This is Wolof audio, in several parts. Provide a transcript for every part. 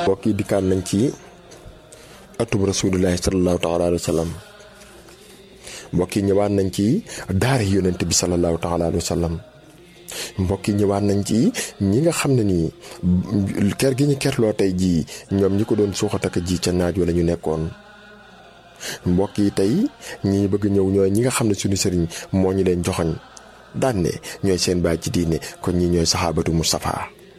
mbokk yi dikkaan nañ ci atub rasulillahi sallallahu taala alayhi wa sallam mbokk yi ñëwaat nañ ci daara yonent bi sallallahu taala alayhi wa sallam mbokk yi ñëwaat nañ ci ñi nga xam ne nii ker gi ñu kerloo tey jii ñoom ñi ko doon suuxataka ji ca naaj wala ñu nekkoon mbokk yi tey ñi ñu bëgg ñëw ñooy ñi nga xam ne suñu sëriñ moo ñu leen joxoñ daan ne ñooy seen baay ci diine kon ñi ñooy saxaabatu Mustafa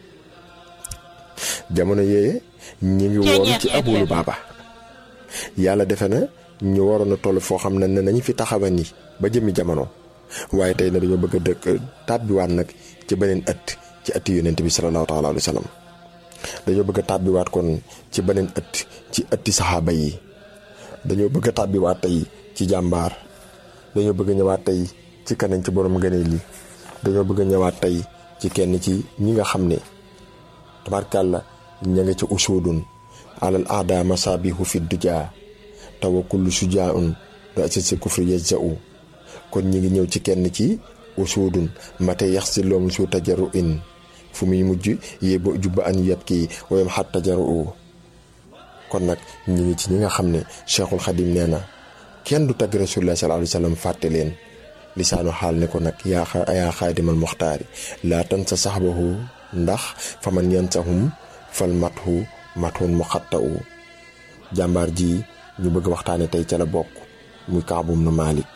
jamono yee ñi ngi woon ci abulu baaba yàlla defe na ñu waroon a toll foo xam ne ne nañu fi taxawa ni ba jëmi jamono waaye tey na dañoo bëgg a dëkk tàbbiwaat nag ci beneen ëtt ci ëtti yonent bi sallallahu taala alayhi wa sallam dañoo bëgg a tàbbiwaat kon ci beneen ëtt ci ëtti saxaaba yi dañoo bëgg a tàbbiwaat tey ci jàmbaar dañoo bëgg a ñëwaat tey ci keneen ci borom ngëneel yi dañoo bëgg a ñëwaat tey ci kenn ci ñi nga xam ne tabarkàlla ña nga ca usuudun alal aada masaabihu fi dujaa tawa kullu sujaaun do asisi kufri yajzau kon ñi ngi ñëw ci kenn ci usuudun mate yax si loom su tajaru in fu muy mujj yéeba jubba an yet kii wayam xat tajaru kon nag ñi ngi ci ñi nga xam ne cheikhul xadim nee na kenn du tagg rasulullah sallallahu alayhi wa sallam fàtte leen lisaanu xaal ne ko nag yaa yaa xaadimal muxtaari laa tan sa saxbahu ndax fa man yansahum fal mathu mathun mu xatta u jàmbaar ji ñu bëgg waxtaane tey ca la bokk muy kaabum nu Malik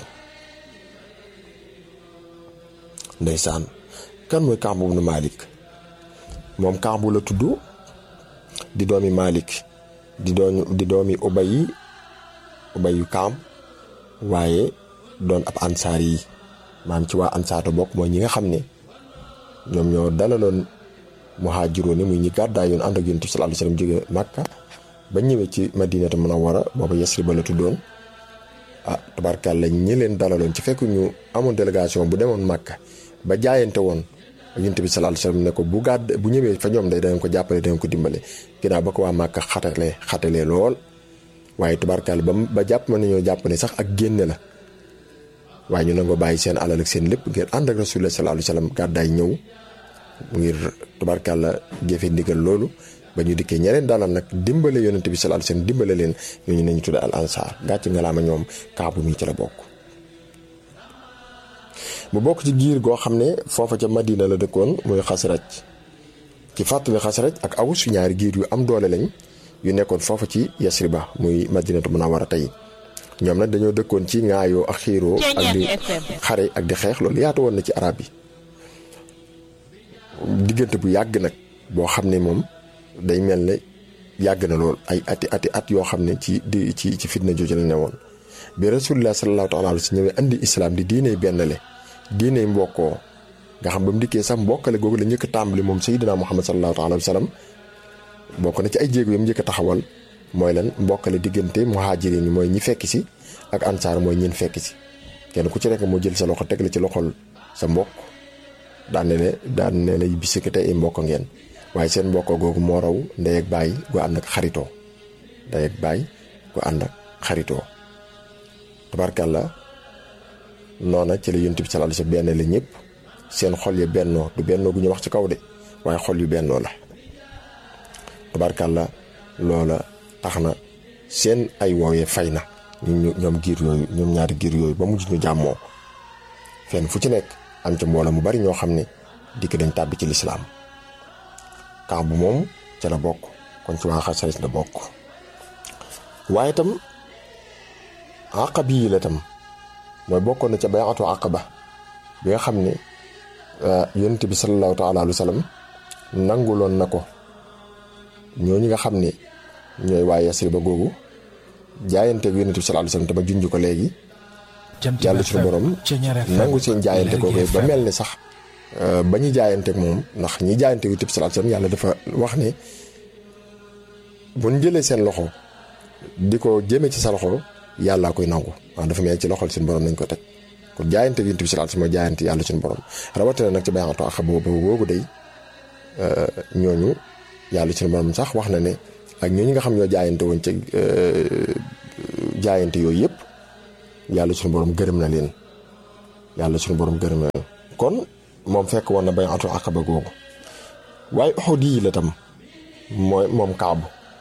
ndeysaan kan mooy kaabum nu Malik moom kaabu la tudd di doomi Malik di doomi di doomi ubayi ubayu kaam waaye doon ab ansaar yi maam ci waa ansaar bokk mooy ñi nga xam ne ñoom ñoo dalaloon muhaajiroon yi muy ñi gàddaay yoon ànd ak yonent bi sallallahu alayhi wasallam jóge Makka ba ñëwee ci Madinatu Munawwara booba Yasriba la tuddoon ah tabarkàlla ñi leen dalaloon ci fekk ñu amoon délégation bu demoon Makka ba jaayante woon ak yonent bi sallallahu alayhi wasallam ne ko bu gàdd bu ñëwee fa ñoom day danañ ko jàppale danañ ko dimbale ginnaaw ba ko waa Makka xatalee xatalee lool waaye tabarkàlla ba ba jàpp ma nañoo jàpp ne sax ak génne la waaye ñu nangoo bàyyi seen alal ak seen lépp ngir ànd ak rasulullah sallallahu alayhi wasallam gàddaay ñëw ngir tubarkàlla jëfe ndigal loolu ba ñu dikkee ñeneen dalal nag dimbale yonent bi sallallahu alayhi wasallam dimbale leen ñooñu nañu tudde al ansar gàcc ngalaama ñoom kaabu mi ci la bokk mu bokk ci giir goo xam ne foofa ca madina la dëkkoon muy xasraj ci fàttali xasraj ak awus ñaari giir yu am doole lañ yu nekkoon foofa ci yasriba muy madinatu munawwara tey ñoom nag dañoo dëkkoon ci ŋaayoo ak xiiroo ak di xare ak di xeex loolu yaatu woon na ci arab yi diggante bu yàgg nag boo xam ne moom day mel ne yàgg na lool ay ati ati at yoo xam ne ci di ci ci fitna jooju la ne woon bi rasulullah sallallahu taala alayhi wa sallam ñëwee andi islam di diiney bennale diiney mbokkoo nga xam ba mu dikkee sax mbokkale googu la njëkk a tàmbali moom sayyidina muhammad sallallahu taala alayhi wa sallam bokk na ci ay jéego yam njëkk a taxawal mooy lan mbokkale diggante muhajirin yi mooy ñi fekk si ak ansaar mooy ñin fekk si kenn ku ci nekk moo jël sa loxo teg la ci loxol sa mbokk daan ne ne daan ne la bisiki tey ay mbokk ngeen waaye seen mbokk googu moo raw ndey ak baay gu ànd ak xaritoo ndey ak baay gu ànd ak xaritoo tabarkàlla noona ci la yonent bi sallallahu alayhi wasallam benn la ñëpp seen xol ya bennoo du bennoo gu ñu wax ci kaw de waaye xol yu bennoo la tabarkàlla loola tax na seen ay woowee fay na ñu ñoom giir yooyu ñoom ñaari giir yooyu ba mujj ñu jàmmoo fenn fu ci nekk am ca mbooloo mu bari ñoo xam ne dikk dañ tàbbi ci lislaam camp bu moom ca la bokk kon ci waa Xasraj la bokk waaye itam aqabi yi la tam mooy bokkoon na ca bay'atu aqaba bi nga xam ne yonent bi sallallahu taala alayhi wa sallam nanguloon na ko ñooñu nga xam ne ñooy waa Yasriba googu jaayanteeg yonent bi sallallahu alayhi wa sallam te ma junj ko léegi yàlla suñu borom nangu seen jaayante googu ba mel ni sax ba ñu jaayanteeg moom ndax ñi jaayante yonent bi sallallahu alayhi wa sallam yàlla dafa wax ne buñ jëlee seen loxo di ko jëmee ci sa loxo yàllaa koy nangu waaw dafa mel ci loxol suñu borom nañ ko teg kon jaayante yonent bi sallallahu alayhi wa sallam jaayante yàlla suñu borom rawatina nag ci bay'atu aqaba boobu boobu day ñooñu yàlla suñu borom sax wax na ne ak ñooñu nga xam ñoo jaayante woon ci jaayante yooyu yëpp yàlla suñu borom gërëm na leen yàlla suñu borom gërëm na leen kon moom fekk woon na bay'atu aqaba googu waaye Uhud yi la tam mooy moom kaabu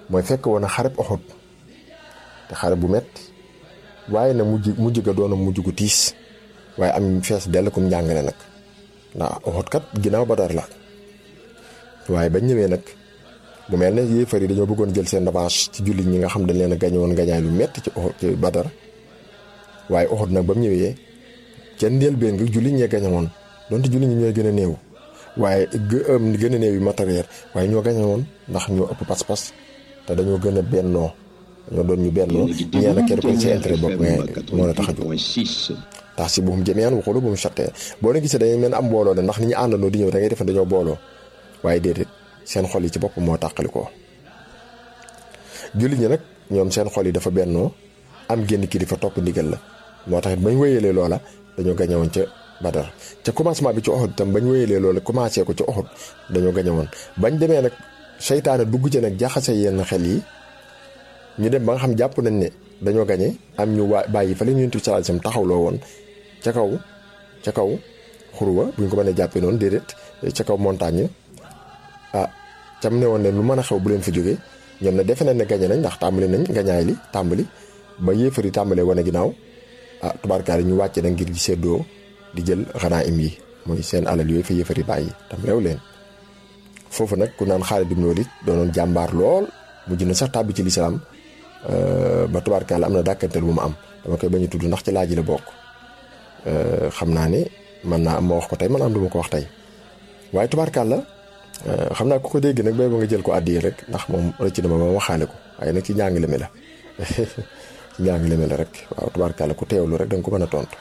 mooy fekk woon na xareb Uhud te xare bu metti waaye na mujj mujj ga doon mujj gu tiis waaye am fees dell kum njàngale nag ndax Uhud kat ginnaaw Badar la waaye bañ ñëwee nag mu mel ne yéefar yi dañoo bëggoon jël seen revanche ci jullit ñi nga xam dañ leen a gañe woon gañaay lu metti ci Uhud ci Badar waaye Uhud nag ba mu ñëwee ca njëlbéen nga jullit ñee gañe woon donte jullit ñi ñooy gën a néew waaye gën a néew yi matériel waaye ñoo gañe woon ndax ñoo ëpp pas-pas te dañoo gën a bennoo dañoo doon ñu bennoo ñeena kenn ko ci intérêt bopp mais moo la tax a jóg tax si buum jëmeyaan waxulu bu mu chattee boo ne gisee dañuy mel ne am mbooloo de ndax ni ñu àndandoo di ñëw da ngay defe dañoo booloo waaye déedéet seen xol yi ci bopp moo tàqali ko jullit ñi nag ñoom seen xol yi dafa bennoo am génn kilifa topp ndigal la moo tax it bañ wéyalee loola dañoo gañe woon ca Badar ca commencement bi ci Uhud itam bañ wéyalee loola commencé ko ci Uhud dañoo gañe woon bañ demee nag seytaane dugg ci nag jaxase yenn xel yi ñu dem ba nga xam jàpp nañ ne dañoo gañe am ñu waa bàyyi fa la ñu Yonent bi sallallahu alayhi wasallam taxawloo woon ca kaw ca kaw xuruwa bu ñu ko mënee jàppee noonu déedéet ca kaw montagne ah cam ne woon ne lu mën a xew bu leen fa jógee ñoom ne defe nañ ne gañe nañ ndax tàmbali nañ gañaay li tàmbali ba yéefar yi tàmbalee wane ginnaaw ah tubaarkaar yi ñu wàcce na ngir di seddoo di jël xanaa im yi mooy seen alal yooyu fa yéefar yi bàyyi tam réew leen foofu nag ku naan Xaalid ibn Walid doonoon jàmbaar lool mujj na sax tàbbi ci lislaam ba tubaarkaar la am na dàkkantel bu mu am dama koy bañ a tudd ndax ci laaj la bokk xam naa ne man naa am ma wax ko tey man am du ma ko wax tey waaye tubaarkaar la xam naa ku ko dégg nag bay ba nga jël ko àddiya rek ndax moom rëcc na ma ma waxaale ko waaye nag ci njàngale mi la ci njàngale mi la rek waaw tubaarkàlla ku teewlu rek da nga ko mën a tontu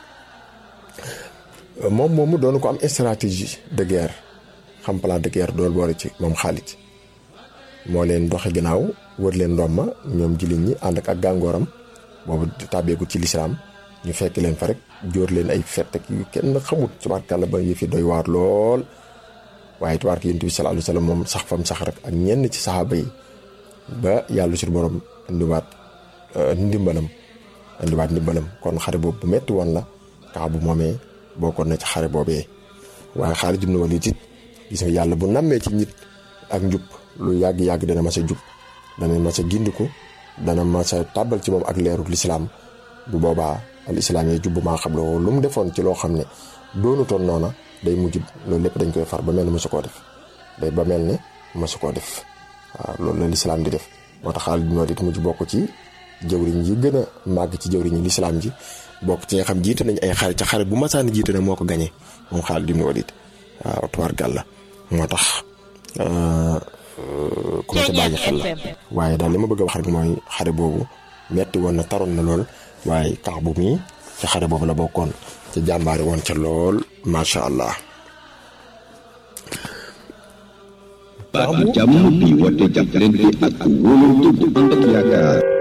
moom moomu doon ko am stratégie de guerre xam plan de guerre dool boole ci moom Xaalid moo leen doxe ginnaaw wër leen ndomma ñoom jullit ñi ànd ak ak gàngooram boobu tàbbeeku ci lislaam ñu fekk leen fa rek jóor leen ay fett ak yu kenn xamut tubaarkàlla ba yëfi doy waar lool waaye tubaarka Yonent bi sallallahu alayhi wasallam moom sax fam sax rek ak ñenn ci saxaaba yi ba yàlla sur borom indiwaat ndimbalam indiwaat ndimbalam kon xare boobu bu metti woon la kaa bu moomee bokkoon na ci xare boobee waaye Xaalid ibn Walid it gis nga yàlla bu nammee ci nit ak njub lu yàgg-yàgg dana mas a jub dana mas a gindiku dana mas a tàbbal ci moom ak leerul lislaam bu boobaa al islaam yi jubbu maa xam lu mu defoon ci loo xam ne doonutoon noona day mujj loolu lépp dañ koy far ba mel ne mosu koo def day ba mel ne mosu koo def waaw loolu la lislaam di def moo tax Xaalid ibn Walid mujj bokk ci jëwriñ yi gën a màgg ci jëwriñu lislaam ji bokk ci nga xam jiite nañ ay xare ca xare bu masaani jiite na moo ko gañe moom Xaalid ibn Walid waaw tuwaar gàlla moo tax ku ma ca bàyyi xel la waaye daal li ma bëgg a wax rek mooy xare boobu metti woon na taroon na lool waaye kax bu mii ca xare boobu la bokkoon ca jàmbaari woon ca lool macha allah. baatu jàmm bi woote jàppalante ak wóolante bu ànd ak yaakaar